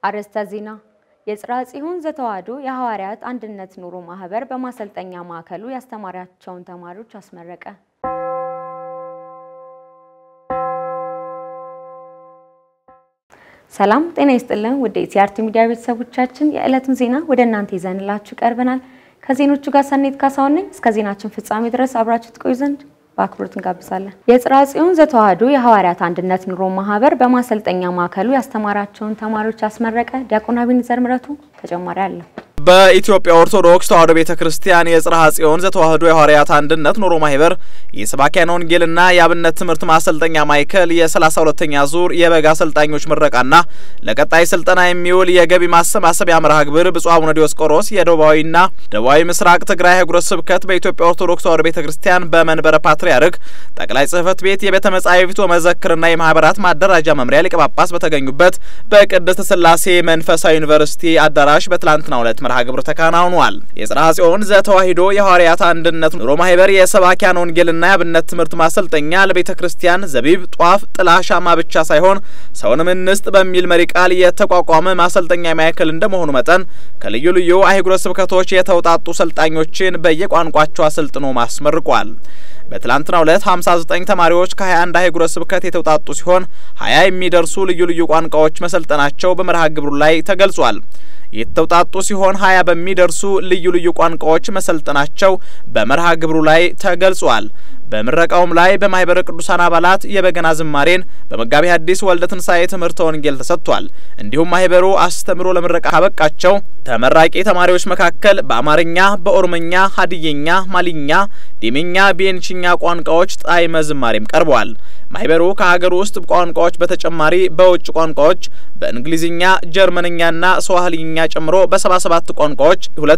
አርዕስተ ዜና። የጽርሐ ጽዮን ዘተዋሕዶ የሐዋርያት አንድነት ኑሮ ማህበር በማሰልጠኛ ማዕከሉ ያስተማራቸውን ተማሪዎች አስመረቀ። ሰላም ጤና ይስጥልን ውድ የቲአርቲ ሚዲያ ቤተሰቦቻችን የዕለቱን ዜና ወደ እናንተ ይዘንላችሁ ቀርበናል። ከዜኖቹ ጋር ሰኔት ካሳሁን ነኝ። እስከ ዜናችን ፍጻሜ ድረስ አብራችሁ ትቆዩ ዘንድ በአክብሮት እንጋብዛለን። የጽርሐ ጽዮን ዘተዋሕዶ የሐዋርያት አንድነት ኑሮ ማህበር በማሰልጠኛ ማዕከሉ ያስተማራቸውን ተማሪዎች አስመረቀ። ዲያቆን አቤኔዘር ምረቱ ተጨማሪ አለው። በኢትዮጵያ ኦርቶዶክስ ተዋሕዶ ቤተ ክርስቲያን የጽርሐ ጽዮን ዘተዋሕዶ የሐዋርያት አንድነት ኑሮ ማህበር የሰባኪያን ወንጌልና የአብነት ትምህርት ማሰልጠኛ ማዕከል የሰላሳ ሁለተኛ ዙር የበጋ አሰልጣኞች ምረቃና ለቀጣይ ስልጠና የሚውል የገቢ ማሰባሰቢያ መርሃ ግብር ብፁዕ አቡነ ዲዮስቆሮስ የደቡባዊና ደቡባዊ ምስራቅ ትግራይ ሀገረ ስብከት በኢትዮጵያ ኦርቶዶክስ ተዋሕዶ ቤተ ክርስቲያን በመንበረ ፓትርያርክ ጠቅላይ ጽሕፈት ቤት የቤተ መጻሕፍት ወመዘክርና የማህበራት ማደራጃ መምሪያ ሊቀ ጳጳስ በተገኙበት በቅድስት ሥላሴ መንፈሳዊ ዩኒቨርሲቲ አዳራሽ በትላንትናው ዕለት መርሃ ግብር ተከናውኗል። የጽርሐ ጽዮን ዘተዋሕዶ የሐዋርያት አንድነት ኑሮ ማህበር የሰባኪያን ወንጌልና የአብነት ትምህርት ማሰልጠኛ ለቤተ ክርስቲያን ዘቢብ፣ ጧፍ፣ ጥላ፣ ሻማ ብቻ ሳይሆን ሰውንም እንስጥ በሚል መሪ ቃል የተቋቋመ ማሰልጠኛ ማዕከል እንደመሆኑ መጠን ከልዩ ልዩ አህጉረ ስብከቶች የተውጣጡ ሰልጣኞችን በየቋንቋቸው አሰልጥኖ ማስመርቋል። በትላንትናው ዕለት 59 ተማሪዎች ከ21 አህጉረ ስብከት የተውጣጡ ሲሆን 20 የሚደርሱ ልዩ ልዩ ቋንቋዎች መሰልጠናቸው በመርሃ ግብሩ ላይ ተገልጿል። የተውጣጡ ሲሆን ሀያ በሚደርሱ ልዩ ልዩ ቋንቋዎች መሰልጠናቸው በመርሃ ግብሩ ላይ ተገልጿል። በምረቃውም ላይ በማህበረ ቅዱሳን አባላት የበገና ዝማሬን በመጋቢ ሐዲስ ወልደ ትንሳኤ ትምህርተ ወንጌል ተሰጥቷል። እንዲሁም ማህበሩ አስተምሮ ለምረቃ ካበቃቸው ተመራቂ ተማሪዎች መካከል በአማርኛ፣ በኦሮምኛ፣ ሀዲየኛ፣ ማሊኛ፣ ዲምኛ፣ ቤንችኛ ቋንቋዎች ጣዕመ ዝማሬም ቀርበዋል። ማህበሩ ከሀገር ውስጥ ቋንቋዎች በተጨማሪ በውጭ ቋንቋዎች በእንግሊዝኛ፣ ጀርመንኛና ስዋሂልኛ ጨምሮ በ77 ቋንቋዎች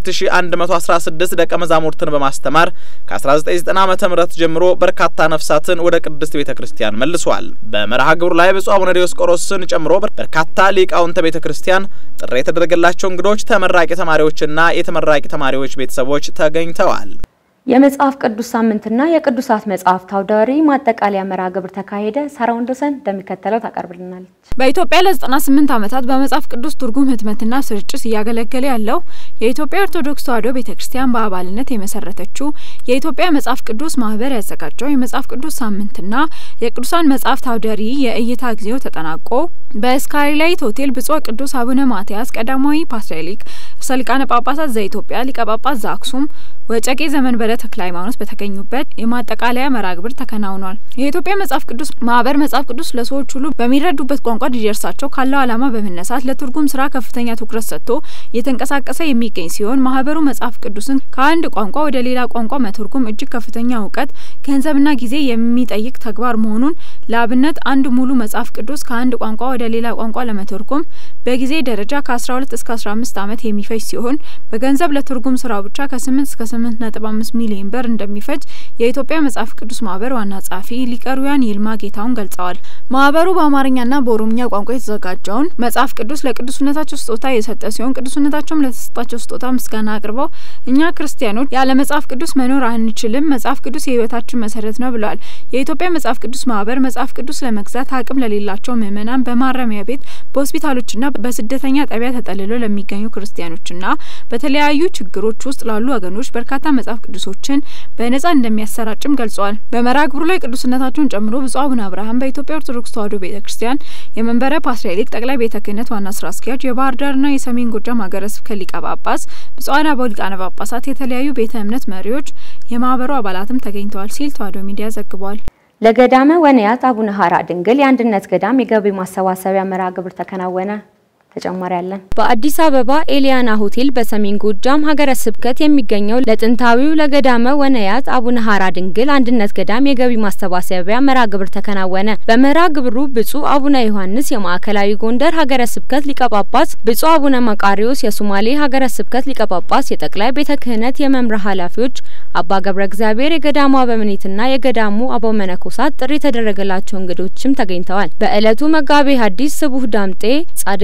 2116 ደቀ መዛሙርትን በማስተማር ከ1990 ዓ.ም ጀምሮ በርካታ ነፍሳትን ወደ ቅድስት ቤተ ክርስቲያን መልሷል። በመርሃ ግብሩ ላይ ብፁዕ አቡነ ዲዮስቆሮስን ጨምሮ በርካታ ሊቃውንተ ቤተ ክርስቲያን ጥሪ የተደረገላቸው እንግዶች፣ ተመራቂ ተማሪዎችና የተመራቂ ተማሪዎች ቤተሰቦች ተገኝተዋል። የመጽሐፍ ቅዱስ ሳምንትና የቅዱሳት መጽሐፍት አውደ ርዕይ ማጠቃለያ መርሃ ግብር ተካሄደ። ሳራ ወንዶሰን እንደሚከተለው ታቀርብልናለች። በኢትዮጵያ ለ98 ዓመታት በመጽሐፍ ቅዱስ ትርጉም ህትመትና ስርጭት እያገለገለ ያለው የኢትዮጵያ ኦርቶዶክስ ተዋሕዶ ቤተክርስቲያን በአባልነት የመሰረተችው የኢትዮጵያ መጽሐፍ ቅዱስ ማህበር ያዘጋጀው የመጽሐፍ ቅዱስ ሳምንትና የቅዱሳን መጽሐፍት አውደ ርዕይ የእይታ ጊዜው ተጠናቆ በስካይላይት ሆቴል ብፁዕ ቅዱስ አቡነ ማትያስ ቀዳማዊ ፓትርያርክ ርዕሰ ሊቃነ ጳጳሳት ዘኢትዮጵያ ሊቀ ጳጳስ ዘአክሱም ወጨቄ ዘመንበረ ተክለ ሃይማኖት በተገኙበት የማጠቃለያ መርሃ ግብር ተከናውኗል። የኢትዮጵያ መጽሐፍ ቅዱስ ማህበር መጽሐፍ ቅዱስ ለሰዎች ሁሉ በሚረዱበት ቋንቋ እንዲደርሳቸው ካለው ዓላማ በመነሳት ለትርጉም ስራ ከፍተኛ ትኩረት ሰጥቶ እየተንቀሳቀሰ የሚገኝ ሲሆን ማህበሩ መጽሐፍ ቅዱስን ከአንድ ቋንቋ ወደ ሌላ ቋንቋ መተርጎም እጅግ ከፍተኛ እውቀት፣ ገንዘብና ጊዜ የሚጠይቅ ተግባር መሆኑን ለአብነት አንድ ሙሉ መጽሐፍ ቅዱስ ከአንድ ቋንቋ ወደ ሌላ ቋንቋ ለመተርጎም በጊዜ ደረጃ ከ12 እስከ 15 ዓመት የሚፈጅ ሲሆን በገንዘብ ለትርጉም ስራው ብቻ ከ8 እስከ 8.5 ሚሊዮን ብር እንደሚፈጅ የኢትዮጵያ መጽሐፍ ቅዱስ ማህበር ዋና ጸሐፊ ሊቀሩያን ይልማ ጌታውን ገልጸዋል። ማህበሩ በአማርኛና በኦሮምኛ ቋንቋ የተዘጋጀውን መጽሐፍ ቅዱስ ለቅዱስነታቸው ስጦታ የሰጠ ሲሆን ቅዱስነታቸውም ለተሰጣቸው ስጦታ ምስጋና አቅርበው እኛ ክርስቲያኖች ያለ መጽሐፍ ቅዱስ መኖር አንችልም፣ መጽሐፍ ቅዱስ የህይወታችን መሰረት ነው ብለዋል። የኢትዮጵያ መጽሐፍ ቅዱስ ማህበር መጽሐፍ ቅዱስ ለመግዛት አቅም ለሌላቸው ምዕመናን በማረሚያ ቤት በሆስፒታሎችና በስደተኛ ጣቢያ ተጠልለው ለሚገኙ ክርስቲያኖችና በተለያዩ ችግሮች ውስጥ ላሉ ወገኖች በርካታ መጽሐፍ ቅዱሶችን በነጻ እንደሚያሰራጭም ገልጸዋል። በመርሃ ግብሩ ላይ ቅዱስነታቸውን ጨምሮ ብፁዕ አቡነ አብርሃም በኢትዮጵያ ኦርቶዶክስ ተዋሕዶ ቤተ ክርስቲያን የመንበረ ፓትርያርክ ጠቅላይ ቤተ ክህነት ዋና ስራ አስኪያጅ፣ የባህር ዳርና የሰሜን ጎጃም ሀገረ ስብከት ሊቀ ጳጳስ፣ ብፁዓን አበው ሊቃነ ጳጳሳት፣ የተለያዩ ቤተ እምነት መሪዎች፣ የማህበሩ አባላትም ተገኝተዋል ሲል ተዋሕዶ ሚዲያ ዘግቧል። ለገዳመ ወንያት አቡነ ሀራ ድንግል የአንድነት ገዳም የገቢ ማሰባሰቢያ መርሃ ግብር ተከናወነ። ተጨማሪ ያለን በአዲስ አበባ ኤሊያና ሆቴል በሰሜን ጎጃም ሀገረ ስብከት የሚገኘው ለጥንታዊው ለገዳመ ወነያት አቡነ ሀራ ድንግል አንድነት ገዳም የገቢ ማሰባሰቢያ መርሃ ግብር ተከናወነ። በመርሃ ግብሩ ብፁዕ አቡነ ዮሐንስ የማዕከላዊ ጎንደር ሀገረ ስብከት ሊቀ ጳጳስ፣ ብፁዕ አቡነ መቃሪዎስ የሶማሌ ሀገረ ስብከት ሊቀ ጳጳስ፣ የጠቅላይ ቤተ ክህነት የመምሪያ ኃላፊዎች፣ አባ ገብረ እግዚአብሔር የገዳሙ አበምኔትና የገዳሙ አበው መነኮሳት፣ ጥሪ የተደረገላቸው እንግዶችም ተገኝተዋል። በዕለቱ መጋቤ ሐዲስ ስቡህ ዳምጤ ጻድቅም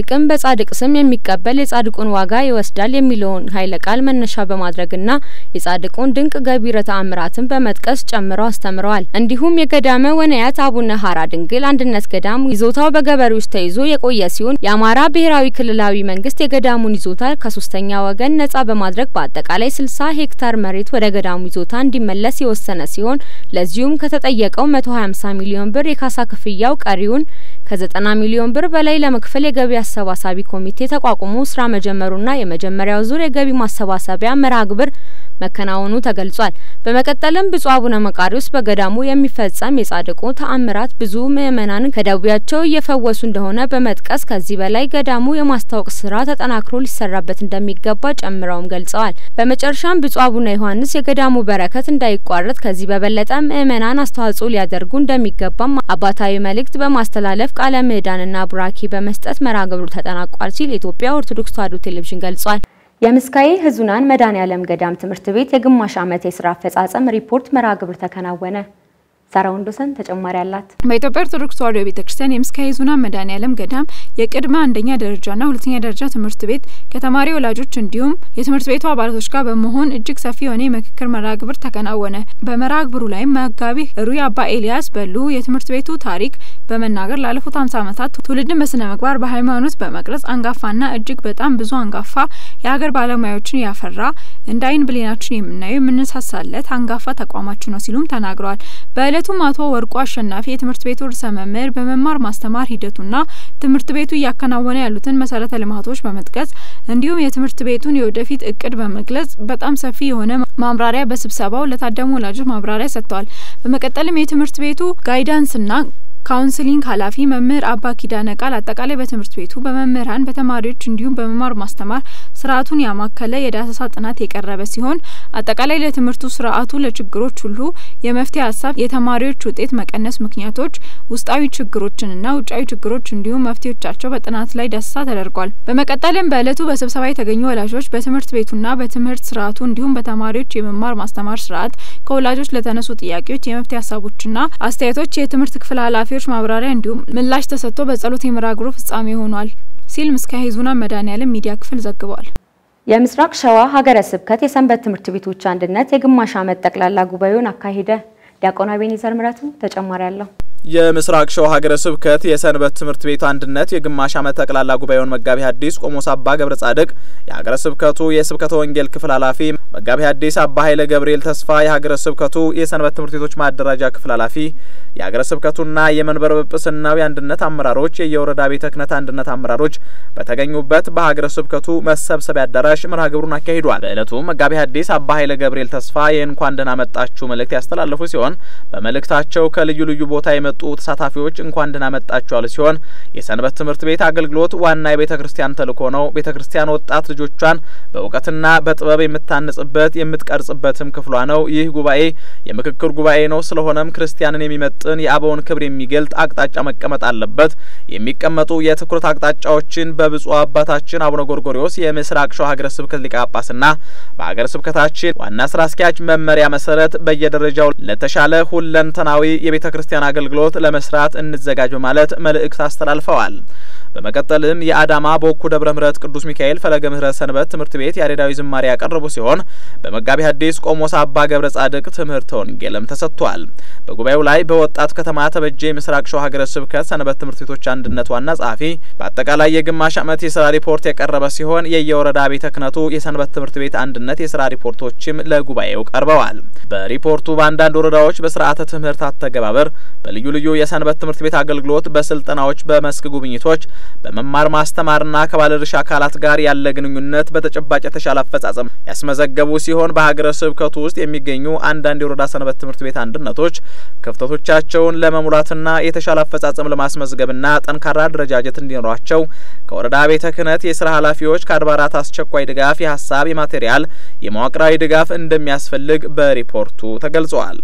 በጻድቅ ስም የሚቀበል የጻድቁን ዋጋ ይወስዳል የሚለውን ኃይለ ቃል መነሻ በማድረግና የጻድቁን ድንቅ ገቢረ ተአምራትን በመጥቀስ ጨምረው አስተምረዋል። እንዲሁም የገዳመ ወነያት አቡነ ሀራ ድንግል አንድነት ገዳም ይዞታው በገበሬዎች ተይዞ የቆየ ሲሆን የአማራ ብሔራዊ ክልላዊ መንግስት የገዳሙን ይዞታ ከሶስተኛ ወገን ነጻ በማድረግ በአጠቃላይ ስልሳ ሄክታር መሬት ወደ ገዳሙ ይዞታ እንዲመለስ የወሰነ ሲሆን ለዚሁም ከተጠየቀው መቶ ሀያ አምሳ ሚሊዮን ብር የካሳ ክፍያው ቀሪውን ከዘጠና ሚሊዮን ብር በላይ ለመክፈል የገቢ አሰባሳቢ ኮሚቴ ተቋቁሞ ስራ መጀመሩና የመጀመሪያው ዙር የገቢ ማሰባሰቢያ መርሃ ግብር መከናወኑ ተገልጿል። በመቀጠልም ብፁዕ አቡነ መቃሪዎስ በገዳሙ የሚፈጸም የጻድቁ ተአምራት ብዙ ምእመናንን ከደዌያቸው እየፈወሱ እንደሆነ በመጥቀስ ከዚህ በላይ ገዳሙ የማስታወቅ ስራ ተጠናክሮ ሊሰራበት እንደሚገባ ጨምረውም ገልጸዋል። በመጨረሻም ብፁዕ አቡነ ዮሐንስ የገዳሙ በረከት እንዳይቋረጥ ከዚህ በበለጠ ምእመናን አስተዋጽኦ ሊያደርጉ እንደሚገባም አባታዊ መልእክት በማስተላለፍ ቃለ ምዕዳንና ቡራኬ በመስጠት መርሃ ግብሩ ተጠናቋል ሲል የኢትዮጵያ ኦርቶዶክስ ተዋሕዶ ቴሌቪዥን ገልጿል። የምስካየ ኅዙናን መድኃኔዓለም ገዳም ትምህርት ቤት የግማሽ ዓመት የስራ አፈጻጸም ሪፖርት መርሃ ግብር ተከናወነ። ሳራ ወንዶሰን ተጨማሪ አላት። በኢትዮጵያ ኦርቶዶክስ ተዋሕዶ ቤተ ክርስቲያን የምስካየ ኅዙናን መድኃኔዓለም ገዳም የቅድመ አንደኛ ደረጃና ሁለተኛ ደረጃ ትምህርት ቤት ከተማሪ ወላጆች እንዲሁም የትምህርት ቤቱ አባላቶች ጋር በመሆን እጅግ ሰፊ የሆነ የምክክር መርሃ ግብር ተከናወነ። በመርሃ ግብሩ ላይም መጋቢ ሩይ አባ ኤልያስ በሉ የትምህርት ቤቱ ታሪክ በመናገር ላለፉት ሀምሳ ዓመታት ትውልድን በስነ ምግባር በሃይማኖት በመቅረጽ አንጋፋና እጅግ በጣም ብዙ አንጋፋ የሀገር ባለሙያዎችን ያፈራ እንደ አይን ብሌናችን የምናየው የምንሳሳለት አንጋፋ ተቋማችን ነው ሲሉም ተናግረዋል። በእለቱም አቶ ወርቁ አሸናፊ የትምህርት ቤቱ ርዕሰ መምህር በመማር ማስተማር ሂደቱና ትምህርት ቤቱ እያከናወነ ያሉትን መሰረተ ልማቶች በመጥቀስ እንዲሁም የትምህርት ቤቱን የወደፊት እቅድ በመግለጽ በጣም ሰፊ የሆነ ማብራሪያ በስብሰባው ለታደሙ ወላጆች ማብራሪያ ሰጥተዋል። በመቀጠልም የትምህርት ቤቱ ጋይዳንስና ካውንስሊንግ ኃላፊ መምህር አባ ኪዳነ ቃል አጠቃላይ በትምህርት ቤቱ በመምህራን በተማሪዎች እንዲሁም በመማር ማስተማር ስርዓቱን ያማከለ የዳሰሳ ጥናት የቀረበ ሲሆን አጠቃላይ ለትምህርቱ ስርዓቱ ለችግሮች ሁሉ የመፍትሄ ሀሳብ፣ የተማሪዎች ውጤት መቀነስ ምክንያቶች፣ ውስጣዊ ችግሮችንና ውጫዊ ችግሮች እንዲሁም መፍትሄዎቻቸው በጥናት ላይ ዳሰሳ ተደርጓል። በመቀጠልም በእለቱ በስብሰባ የተገኙ ወላጆች በትምህርት ቤቱና በትምህርት ስርዓቱ እንዲሁም በተማሪዎች የመማር ማስተማር ስርዓት ከወላጆች ለተነሱ ጥያቄዎች የመፍትሄ ሀሳቦችና አስተያየቶች የትምህርት ክፍል ኃላፊዎች ማብራሪያ እንዲሁም ምላሽ ተሰጥቶ በጸሎት የመርሃ ግብሩ ፍጻሜ ሆኗል ሲል ምስካየ ኅዙናን መድኃኔዓለም ሚዲያ ክፍል ዘግቧል። የምስራቅ ሸዋ ሀገረ ስብከት የሰንበት ትምህርት ቤቶች አንድነት የግማሽ ዓመት ጠቅላላ ጉባኤውን አካሄደ። ዲያቆን አቤኔዘር ምረቱ ተጨማሪ አለው። የምስራቅ ሸዋ ሀገረ ስብከት የሰንበት ትምህርት ቤት አንድነት የግማሽ ዓመት ጠቅላላ ጉባኤውን መጋቢ ሐዲስ ቆሞስ አባ ገብረ ጻድቅ፣ የሀገረ ስብከቱ የስብከተ ወንጌል ክፍል ኃላፊ መጋቢ ሐዲስ አባ ኃይለ ገብርኤል ተስፋ፣ የሀገረ ስብከቱ የሰንበት ትምህርት ቤቶች ማደራጃ ክፍል ኃላፊ፣ የሀገረ ስብከቱና የመንበረ ጵጵስናው የአንድነት አመራሮች፣ የየወረዳ ቤተ ክህነት አንድነት አመራሮች በተገኙበት በሀገረ ስብከቱ መሰብሰቢያ አዳራሽ መርሃ ግብሩን አካሂዷል። በዕለቱም መጋቢ ሐዲስ አባ ኃይለ ገብርኤል ተስፋ የእንኳን ደህና መጣችሁ መልእክት ያስተላለፉ ሲሆን በመልእክታቸው ከልዩ ልዩ ቦታ የመጡ ተሳታፊዎች እንኳን ደህና መጣችሁ ያሉ ሲሆን የሰንበት ትምህርት ቤት አገልግሎት ዋና የቤተ ክርስቲያን ተልእኮ ነው። ቤተ ክርስቲያን ወጣት ልጆቿን በእውቀትና በጥበብ የምታንጽበት የምትቀርጽበትም ክፍሏ ነው። ይህ ጉባኤ የምክክር ጉባኤ ነው። ስለሆነም ክርስቲያንን የሚመጥን የአበውን ክብር የሚገልጥ አቅጣጫ መቀመጥ አለበት። የሚቀመጡ የትኩረት አቅጣጫዎችን በብፁዕ አባታችን አቡነ ጎርጎሪዎስ የምስራቅ ሸዋ ሀገረ ስብከት ሊቀ ጳጳስና በሀገረ ስብከታችን ዋና ስራ አስኪያጅ መመሪያ መሰረት በየደረጃው ለተሻለ ሁለንተናዊ የቤተ ክርስቲያን አገልግሎት ለመስራት እንዘጋጅ በማለት መልእክት አስተላልፈዋል። በመቀጠልም የአዳማ በወኩ ደብረ ምሕረት ቅዱስ ሚካኤል ፈለገ ምሕረት ሰንበት ትምህርት ቤት ያሬዳዊ ዝማሬ ያቀረቡ ሲሆን በመጋቢ ሐዲስ ቆሞስ አባ ገብረ ጻድቅ ትምህርተ ወንጌልም ተሰጥቷል። በጉባኤው ላይ በወጣት ከተማ ተበጀ የምስራቅ ሸዋ ሀገረ ስብከት ሰንበት ትምህርት ቤቶች አንድነት ዋና ጸሐፊ በአጠቃላይ የግማሽ ዓመት የስራ ሪፖርት የቀረበ ሲሆን የየወረዳ ቤተ ክህነቱ የሰንበት ትምህርት ቤት አንድነት የስራ ሪፖርቶችም ለጉባኤው ቀርበዋል። በሪፖርቱ በአንዳንድ ወረዳዎች በስርዓተ ትምህርት አተገባበር፣ በልዩ ልዩ የሰንበት ትምህርት ቤት አገልግሎት፣ በስልጠናዎች፣ በመስክ ጉብኝቶች በመማር ማስተማርና ከባለድርሻ አካላት ጋር ያለ ግንኙነት በተጨባጭ የተሻለ አፈጻጸም ያስመዘገቡ ሲሆን በሀገረ ስብከቱ ውስጥ የሚገኙ አንዳንድ የወረዳ ሰንበት ትምህርት ቤት አንድነቶች ክፍተቶቻቸውን ለመሙላትና የተሻለ አፈጻጸም ለማስመዝገብና ጠንካራ አደረጃጀት እንዲኖራቸው ከወረዳ ቤተ ክህነት የስራ ኃላፊዎች ከአድባራት አስቸኳይ ድጋፍ የሀሳብ፣ የማቴሪያል፣ የመዋቅራዊ ድጋፍ እንደሚያስፈልግ በሪፖርቱ ተገልጿል።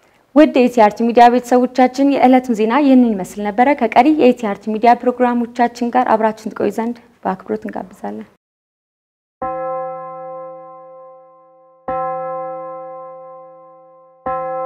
ውድ የኢቲአርቲ ሚዲያ ቤተሰቦቻችን የዕለቱን ዜና ይህንን ይመስል ነበረ። ከቀሪ የኢቲአርቲ ሚዲያ ፕሮግራሞቻችን ጋር አብራችን ትቆዩ ዘንድ በአክብሮት እንጋብዛለን።